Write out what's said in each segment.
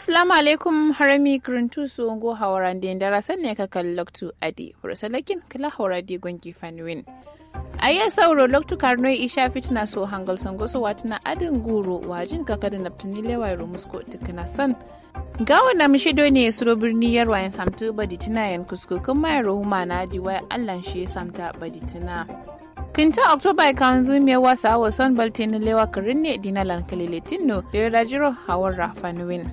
Assalamu alaikum harami kuruntu su ngo hawaran den dara sanne ka kal loktu adi furasalakin kala hawradi gongi fanwin. Aya sauro loktu karno isha fitna so hangal sango so watina adin guru wajin kaka da naftini lewa musko tikina san. Gawa na mishido ne suro birni yarwayan samtu baditina yan kusko kuma ya rohuma na diwa allan shi samta baditina. kinta oktoba kan zumiya wasa wa son baltin lewa karin ne dinalan kalilitin no da rajiro hawar rafanuwin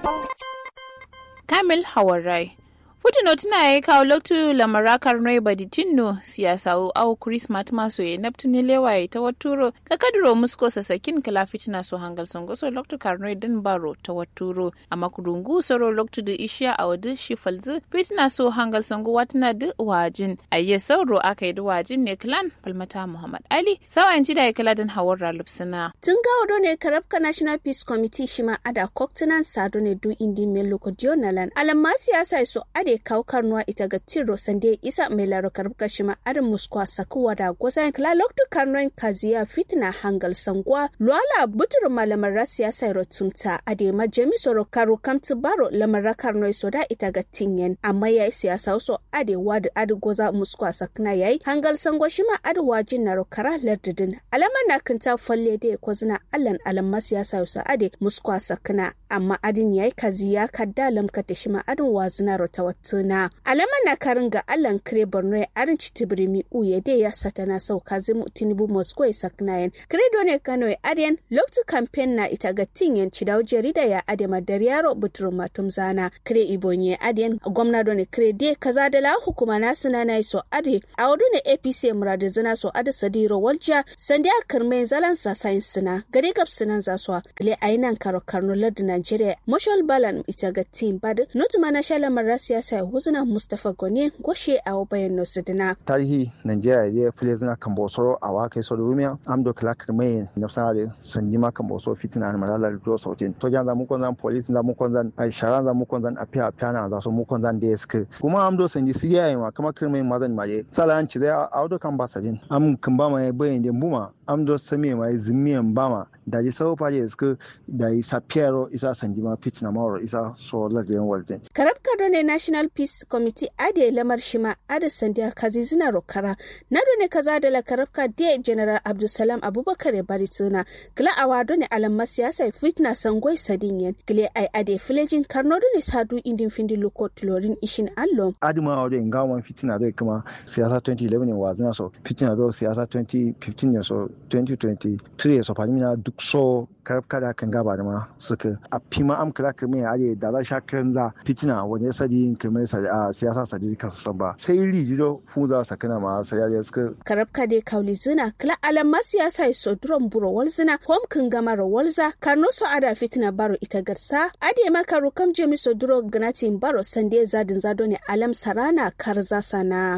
kamil hawar rai Futino tuna ya kawo loktu lamarakar noi baditinno siyasa au Christmas maso ya naftini lewaye ta waturo ka kaduro musko sasakin kala fitina so hangal songo so loktu karnoi din baro ta waturo amma kudungu soro loktu da ishiya a wadu shi falzu fitina so hangal songo watina da wajin ayye sauro aka yi da wajin ne klan falmata Muhammad Ali sawan ji da ya kala din hawar ralupsina. Tun gawo ne karabka National Peace Committee shima ada koktunan sado ne du indi melo kodionalan alamma siyasa so ade kaukar nuwa ita ga tiro sande isa mai laro karbuka shima adin muskwa sakuwa da gwazan kala loktu karnoin kaziya fitina hangal sangwa luala butur malamar rasiya sai rotunta ade ma jemi soro karu kamtu baro lamar karnoi soda ita ga tinyen amma yayi siyasa so ade wadu adu goza muskwa sakna yayi hangal sangwa shima adu wajin na rokara lardidin alama na kanta falle da ko zina allan alamma siyasa so ade muskwa sakna amma adin yayi kaziya kadda lamkata shima adin wazina rotawattu na alama na karin ga allan kire borno ya arin citibiri mi uye de ya sata na sau kazimu tinubu moscow ya saknayen kire done kano ya adiyan loktu campaign na ita ga tinyen cidau jarida ya ade madar yaro buturu matum zana kire ibonye ya adiyan gwamna done kire de kaza da la hukuma na suna na so ade a wadu ne apc muradu zina so ade sadiro walja sandi a kirme zalan sa sayin suna gari gab sunan zaswa kile ayinan karo karno lardu nigeria moshal balan ita ga tim bad nutuma na shalamar rasiya sai huzuna mustapha gone goshe a bayan nosidina tarihi nigeria ya fule zina kan bosoro a wakai so rumia amdo clark mai nafsare sanjima kan boso fitina na malala do sautin to jan zamu kon zan police zamu kon zan ai sharan zamu kon zan apia apia na za so mu kon zan desk kuma amdo sanji siya yi ma kama kirmai mazan maje salan ci da audo kan basajin am kan ba mai bayin de buma amdo sami mai zimiyan bama da ji sau faje suka da yi sapiero isa sanjima pitch na mawar isa so lagayen walden karab kado ne national peace committee ade lamar shima ade sandiya kazi zina rokara na ne kaza da la karabka de general abdulsalam abubakar bari tuna kila awado ne alamma siyasa fitna sangoi sadinyen kile ai ade filejin karno ne sadu indin findi loko tulorin ishin allo adima awdo ngawan fitina do kuma siyasa 2011 ne wazina so fitina do siyasa 2015 ne so 2023 so fadimina duk so karabka da kan gaba da ma suka a fima am kala kirmai ade da za sha kiran za fitina wani sadi kirmai a siyasa sadi ka su ba sai rijido fu za su kana ma sai ya suka karabka de kauli zina kala alamma siyasa so duron buro walzina hom kan gama ro walza karno so ada fitina baro ita garsa ade maka rukam jemi so duro gnatin baro sande zadin zado ne alam sarana karza sana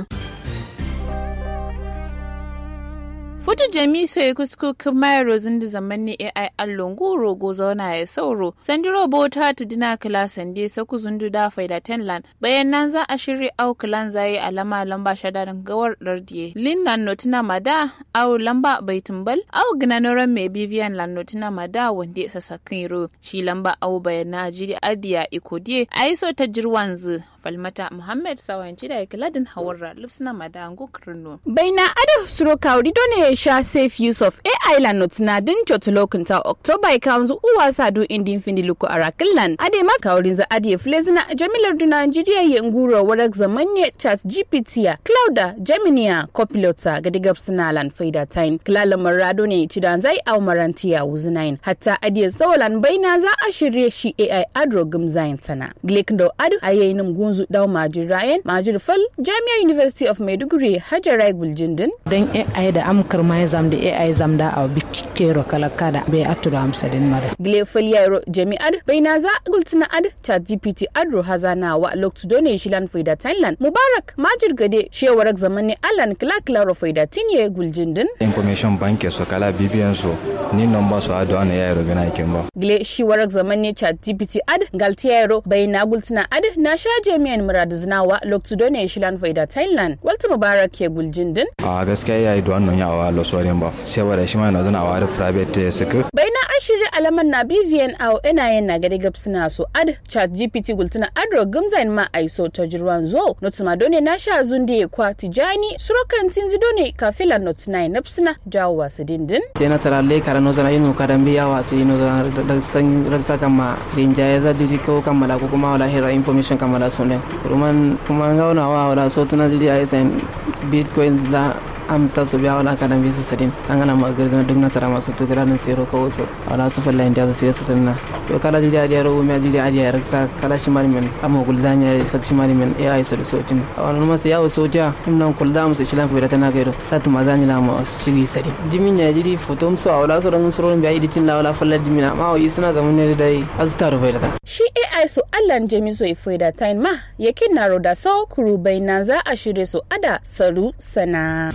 Futu jami so ya kusku kuma rozin da zaman ne AI allon goro go zauna ya sauro. Sandi robo ta ta dina kala sande sa ku zundu da faida tenland. Bayan nan za a shirya au kalan zai alama lamba shada da gawar lardiye. Lin lan notina mada au lamba bai tumbal au gnanoran mai bibiyan lan notina mada wanda ya sasa ro. Shi lamba au bayan na jiri adiya ikodiye a yi so ta jirwan zu. Falmata Muhammad sawanci da ikiladin hawarra lupsina mada ngo kirno. Baina ado suro kawri done sha safe use of AI lan notina din lokunta October kanzu uwa sadu indin findi luku arakillan ade ma kaurin za ade flezina jamilar du Nigeria ye nguro warak zamanye chat GPT ya Clouda Geminia Copilota ga diga suna lan faida tain klala marado ne cidan zai au marantiya wuzinain hatta ade sawalan baina za a shirye shi AI adro gumzain sana glekndo adu ayayin gunzu daw majir Ryan majir fal Jami'a University of Maiduguri Hajarai Guljindin dan AI da amkar ma zam da AI zam da a bikero kala kada bai atura amsa din mara. Gile yaro jami'ar bai na za gultina ad chat GPT adro hazana wa loktu done shilan faida Thailand Mubarak majir gade shewar zaman ne Alan kila klaro faida tinye guljin din. Information bank so kala bibiyan so ni nomba so ado ana yaro gana kin ba. Gile shi warak zaman ne chat GPT ad galti yaro bai na gultina ad na sha jami'an murad zinawa loktu done shilan faida Thailand. Walta Mubarak ke guljin din. A gaskiya yayi da wannan yawa lo sorin ba sai wada shi ma na zana a wari private suka bai na ashiri alaman na bvn a ina yin na gari gab suna so ad chat gpt gultuna adro gumzain ma aiso ta jirwan zo notuma done na sha zunde kwa tijani surokan tinzi done kafila not nine napsuna jawo wasu dindin sai na tara le kara no zana inu karan biya wa sai no zana da san raksa kama rinja ya za jiji ko kammala ko kuma wala hira information kammala sunen kuma kuma ngauna wa wala so tuna jiji ai sai bitcoin la amsta su biya wala kadan bisa sadin an gana ma garzana duk nasara masu to gara nan sero ko wasu wala su falla inda su sai sanna to kala jidi adiya ro mi jidi adiya raksa kala shi mari men amma guldanya sak shi mari men ai so so tin wala ma sai yawo soja imnan kulda mu sai shilan fira tana gairo satu mazani la ma shigi sadin jimin ya jidi fotom so wala so ran suro biya idicin la wala falla dimina ma yi suna zaman ne dai azta ro fira shi ai so allan jemi so ifida tain ma yakin na roda so kuru bai na za a shirye so ada saru sana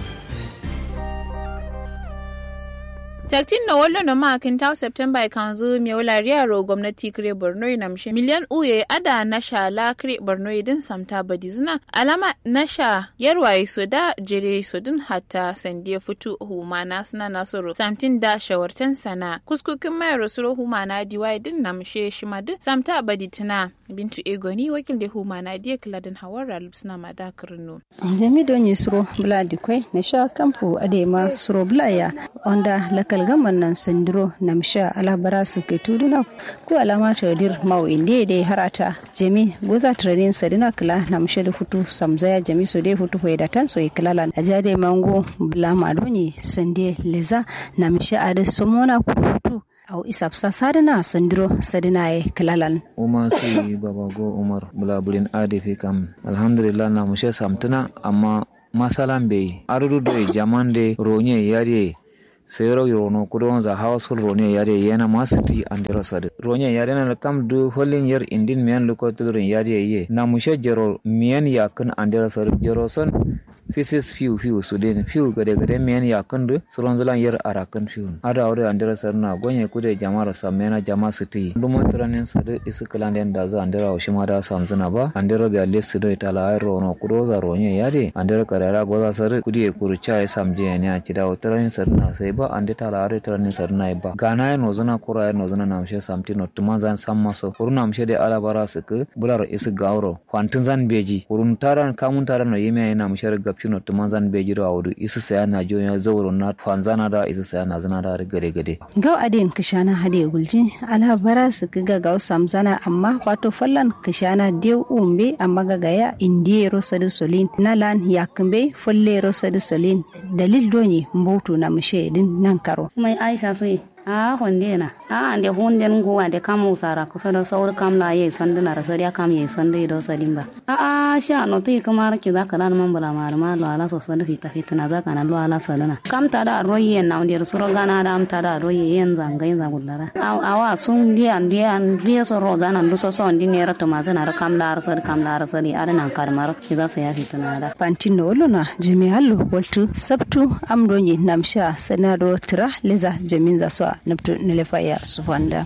taktin na wallo na makin ta september kan zo mi wala riyaro gwamnati kire borno na mshe miliyan uye ada na sha la kire borno din samta badizna alama na sha yarwaye so da jere so din hatta sandiya futu humana suna nasoro samtin da shawartan sana kuskukin mai rasuro humana diwaye din na mshe shima din samta baditina bintu egoni wakil da humana diya kiladin hawar ralub suna madakarno jami don yi suro bula dikwai na sha kampu adema suro bula ya onda lakal gaman nan sandiro namsha alabara su ke tuduna ko alama ta dir mau inde de harata jami goza train sadina kala namsha da futu samzaya jami so de futu hoida tan so iklalan ajade mango bula madoni sande leza namsha ade somona kurutu au isapsa sadina sandiro sadina e kilalan uma si babago umar bulabulin adefi kam alhamdulillah na mushe samtuna amma masalan bai arudu do jamande ronye yare sero yono kudon za household ronye yare yana masiti andero sade ronye yare na kam du holin yer indin mian luko tudrin yare ye na mushe jero mian yakun andero sade jero son pieces few few sudin few gade gade mian yakun du suron zulan yer arakan few ada ore andero sade na gonye kude jamara samena jama siti duma tranin sade isu kalanden da za andero shima da samzuna ba andero bi alle sido itala ay rono kudo za ronye yare andero karara goza sade kudi kurucha ay samje ne a cida tranin sade na sai ba ande tala are tranin sade na ba gana ya nozuna kura ya nozuna namshe samti no tuma zan samma so kurun namshe de ala bara sik bular isu gawro kwantin zan beji kurun taran kamun taran no yeme ya namshe gapci no tuma zan beji ro awdu isu saya na jo ya zawro na fanzana da isu saya na zana da gade gade gaw adin kishana hade gulji ala bara sik ga gaw samzana amma wato fallan kishana dew umbe amma ga gaya indiye ro sadu solin nalan yakmbe folle ro sadu solin dalil doni mbotu namshe din nan karo mai aisha so a honde na a ande honde ngu ande kam usara ko sada saur kam la ye sande na rasariya kam ye sande do salimba a a sha no ti kamar ki za kana man bula mar ma lo ala so sande fita fita na za kana lo ala salana kam ta da roye na onde suro gana da am ta da roye yen zanga yen zagudara a wa sun di an di an di so ro da nan do so so ndi ne rato ma zana ra kam la rasar kam la rasari ara nan karmar ki za sa ya fita na da pantino olona jami'allo waltu sabtu amdonyi namsha sanado tira leza jamin za so nabtu nilefaya sufanda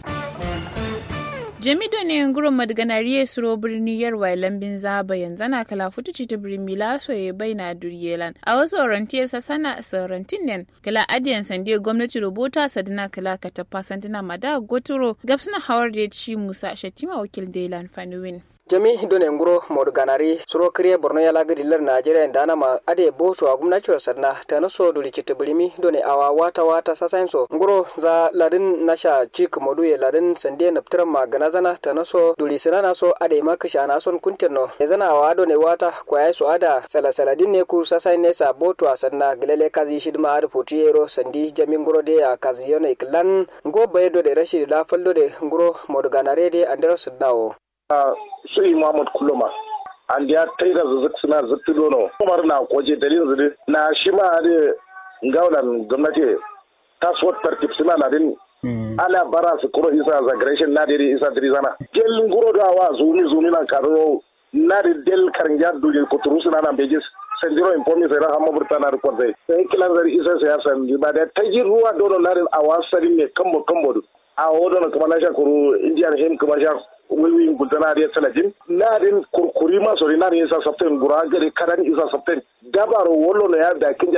jamido ne ngurin madganariye suro birni yarwa lambin zaba yanzu na kala futuci ta birni laso ya bai na duriyelan a wasu orantiya sa sana saurantin nen kala adiyan sande gwamnati rubuta sadina kala ka tafa santina mada goturo gabsuna hawar da ya ci musa shatima wakil dailan fanuwin jami done nguro modu ganari suro kriye borno yala gadi lar najeriya dana ma ade bo to agumna chura sadna tana so duli kite bulimi done awa wata wata sasain so nguro za ladin nasha chik modu ye ladin sandie naptira ma gana zana tana so duli sinana so ade ma kisha na son kunterno e zana awa done wata kwaya so ada sala sala din ne kur sasain ne sa bo to sadna gelele kazi shidma ade potiyero sandi jami nguro de ya kazi yone iklan ngo bayedo de rashid la fallo de nguro modu ganare de andero sadnawo sai Muhammad Kuluma an ya tai da zuzuk suna zuttu dono Umar na koje dalilin zudu na shi ma da gaulan gwamnati taswat tartib suna na din ana bara su kuro isa zagreshin na diri isa diri zana gel nguro da wa zumi zumi na karo na di del karnja duje kuturu suna na bejis sendiro informi sai rahama burtana da kwarzai sai kilan zari isa sai ya san ba da taji ruwa dono na din awasari ne kambo kambo a wodono kuma na shakuru indian him kuma shakuru wiwi gultana da talajin nadin kurkuri maso ri nadin isa sabten gura gari kadan isa sabten dabaro wollo no ya da kin jana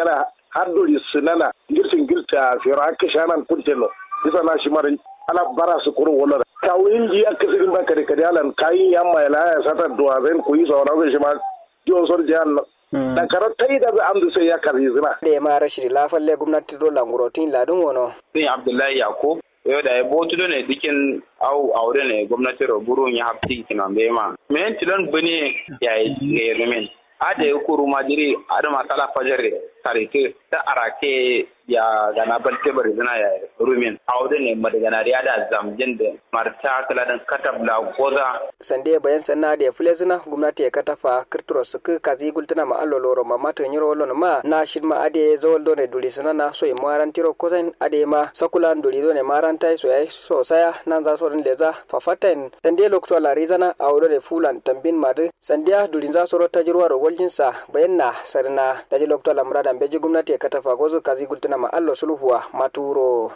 har dori sinana girtin girta fiyar aka shanan kunteno bisa na shi marin ala bara su kuro wala kawin ji aka sirin ba kare kare alan kayin yamma ya laya sata duwa zai ku yi sauran zai shi ma jiwon son jiyan da karar ta yi da zai amdu sai ya karbi zina. da ya mara shiri lafalle gwamnati dole ngurotin ladin wono. sun abdullahi yako yau da ya botu da ne dikin au aure ne gwamnati roburun ya hafti kinan bai ma men tilon bane ya yi rumin ada ya kuru majiri ada masalah fajar tarike ta arake ya gana balte bari zina ya rumin aude ne madagana ya da zamjin da marta kala dan katabla goza sande bayan sanna da fule zina gwamnati ya katafa kirturo su ku kazi gultuna ma allo loro ma mata nyiro lon ma na shin ma ade zawal do ne duli suna na so maran tiro kozen ade ma sakulan duli do ne maran tai so yayi so saya nan za so rin leza fafaten sande lokto la rizana aude ne fulan tambin madu sandiya dulin za so rota jirwa rogoljinsa bayan na sarna daji lokto la murada beji gwamnati ya katafa gozo kazi gultuna ma allo sulhuwa maturo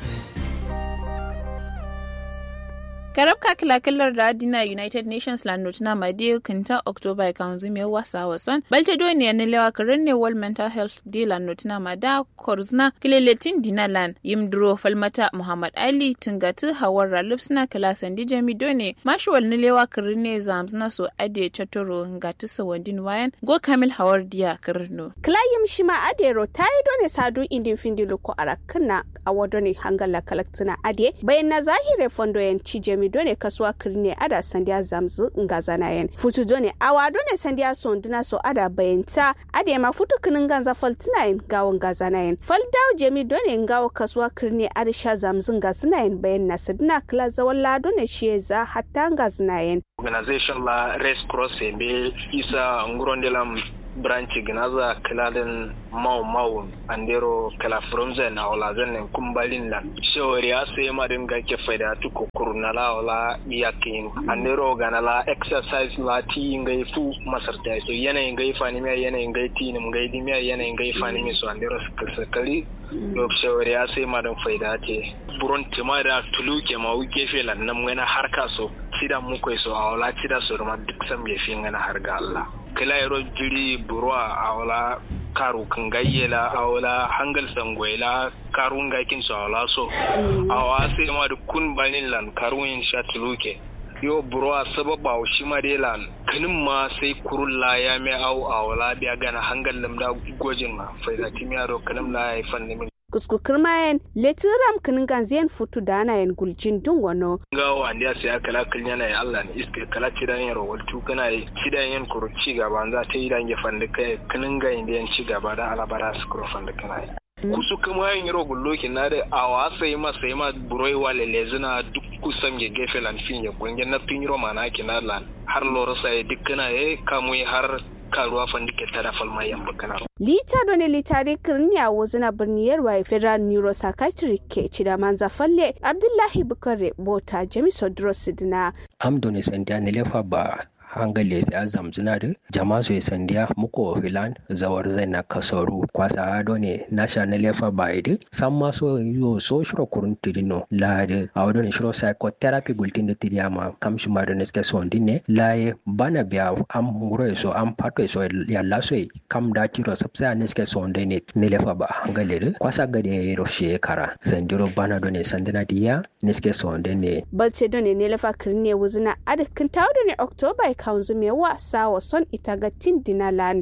karab ka kilakilar da adina united nations land notina madiyo kinta october kanzu mai wasa wason balte do ne ne lewa karin ne world mental health day land notina mada korzna kileletin dinalan yimdro falmata muhammad ali tingatu hawar ralif suna kilasan di jami do ne mashuwal ne lewa karin ne zamzna so ade chatoro ngatu sawandin wayan go kamil hawar diya karno klayim shima adero tayi do ne sadu indin findilu ko arakna awodo ne hangala kalaktina ade bayan na zahire fondo yan cijemi done kasuwa kirne ada sandiya zamzu nga zanayen futu done awa done sandiya sonduna so ada bayanta ade ma futu kinin ganza faltinayen gawo nga zanayen fal dawo jemi done ngawo kasuwa kirne ada sha zamzu nga zanayen bayan na sadina kila zawalla done shi za hatta nga zanayen organization la red cross be isa ngurondelam branch ginaza kilalin mau mau andero kala fromzen na ola zanen kumbalin lan shawari ya sai marin ga ke faida tu kurna la ola yakin andero gana la exercise la ti ngai fu masarta so yana ngai fani me yana ngai ti nim ngai di me yana ngai fani me so andero sakali do shawari ya sai marin faida te buron timada tuluke ma wuke felan nan ngana harka so sida mu koy so awla sida so ma duk sam ye fi ngana harga Allah kila yaro jiri burwa awla karu kan gayyela awla hangal sangwela karu ngakin so awla so awa sai ma da kun banin lan karu yin sha tuluke yo burwa sababa shi ma dai lan kanin ma sai kurulla ya mai au awla biya gana hangal lamda gojin ma faida timiya do kanim la ya fanni min kuskukur mayen letiram kinin ganziyan futu da ana yin guljin dun wano. Gawa an ya sai kala kan yana ya Allah ne iske kala cidan yin rawaltu kana yi cidan yin kuru ci gaba za ta yi dan ya fanda kai kinin ga inda yan ci gaba da alabara su kuru fanda kana yi. kusu kama yin yiro gullokin na da a wasa yi masa yi ma buroi wa lelezina duk kusan ya gefe lanfin ya gwangen na fin yiro mana kina lan har lorasa ya dukkana ya kamu har karuwa fandike tara falma yamba kana. Lita doni litari kirniya wuzina birniyar wa federal neuropsychiatric ke cida manza falle Abdullahi Bukare Bota Jami Sodro Sidina. Amdoni sandiya nilefa ba hangale ya zamzina da jama su sandiya muko filan zawar zai na kasaru kwasa hado ne na sha na lefa bai da san ma so yo so shiro kurun tidino la de awdo ne shiro psychotherapy gultin da tidiya ma kam shi ma da ne ske so ndine la ye bana biya am nguro so am pato so ya la so kam da tiro sabsa ne ske so ndine ne lefa ba hangale da kwasa gade ro shekara sandiro bana do ne sandina diya ne ske so ndine balce do ne ne lefa kirne wuzina adakin tawo ne october kanzu mai wasa wa son ita ga dinalan.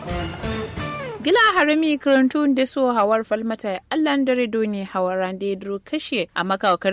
gila harami karantun da so hawar falmata allan dare ne hawar rande kashe a makawakar